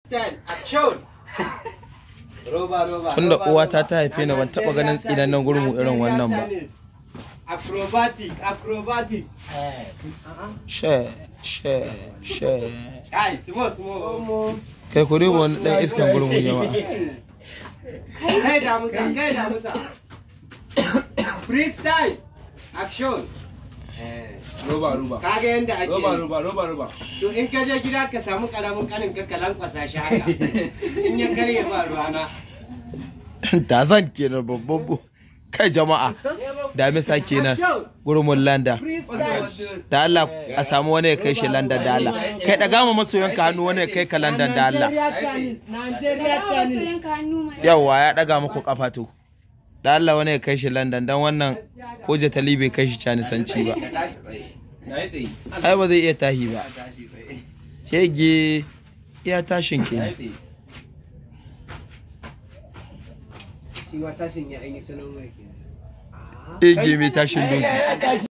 Freestyle, action. Roba, roba. Tunda roba, uwata roba. ta haife ni ban taɓa ganin tsinannen gurmu irin wannan ba. Acrobatic, acrobatic. She, she, she. Kai, small, small. Kai ku duba wani ɗan iskan gurmu jama'a. Kai da musa, kai da musa. Freestyle, action. roba roba Kaga yanda ake roba yi. roba roba roba To in ka je gida ka samu karamin kanin ka kalan kwasa shi haka. In ya karye ba ruwana. Tazan kenan babban bu. Kai jama'a. Damisa kenan. Action. Gurmun landa. Freestyle. Da Allah a samu wani ya kai shi London da Allah. Kai ɗaga ma masoyanka hannu wani ya kai ka London da Allah. Nigeria Chinese, Nigeria Chinese. Yawwa ya ɗaga muku kafa to. Da Allah wani ya kai shi London dan wannan ko Jatali bai kai shi canisanci ba. na yi tsaye Ai ba zai iya tahi ba. tashi tsaye Shege iya tashin na yi kenan. tsaye Shi wa tashin ya an yi salon mai kenan. Shege mai tashin doki.